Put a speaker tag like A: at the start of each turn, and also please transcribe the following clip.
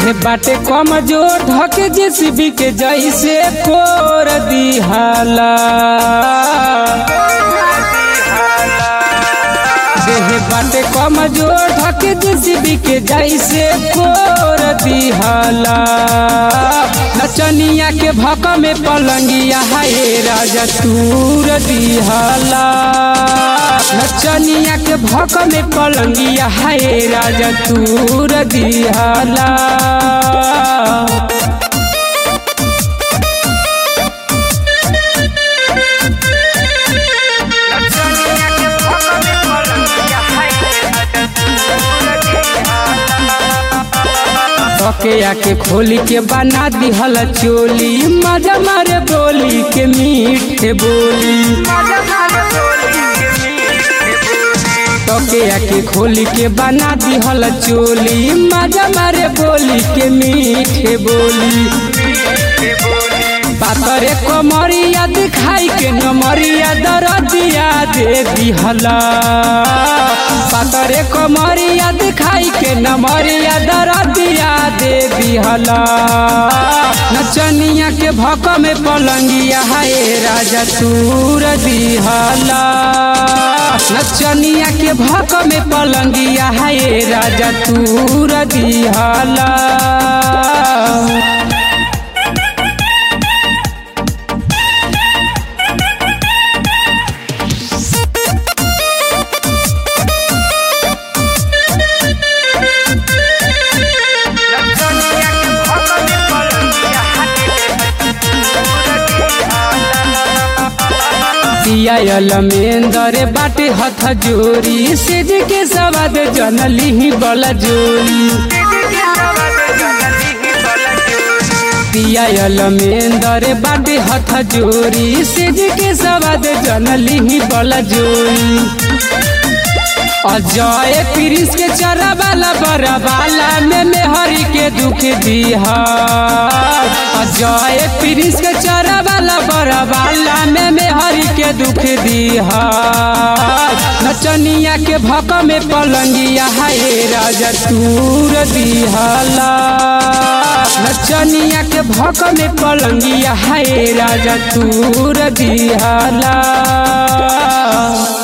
A: देह बाटे कमजोर धके जेसीबी के जैसे कोर दिहाला देह बाटे कमजोर धके जेसीबी के जैसे कोर दिहाला नचनिया के भक में पलंगिया हाय राजा तूर दिहाला नचनिया के भक में पलंगिया हाय राजा तूर दिहाला बकेया के खोली के बना दिहल चोली मजा मारे बोली के मीठे बोली बकेया के खोली के बना दिहल चोली मजा मारे बोली के मीठे बोली पातरे कमरिया दिखाई के नमरिया दरदिया दे दिहला पातरे कमरिया दिखाई के नमरिया दरदिया दे दिहला नचनिया के भक में पलंगिया हाय राजा तूर दिहला नचनिया के भक में पलंगिया हाय राजा तूर दिहला पियायल मेंदरे बाटे हथ जोरी सेज के सवाद जनली ही बला जोरी पियायल मेंदरे बाटे हथ जोरी सेज के सवाद जनली ही बला जोरी अजय प्रिंस के चरा वाला बड़ा वाला में मेहरी के दुख दिहा अजय प्रिंस के चरा वाला बड़ा वाला में मेहरी के दुख दिहा नचनिया के भक में पलंगिया हाय राजा तूर दिहाला नचनिया के भक में पलंगिया हाय राजा तूर दिहाला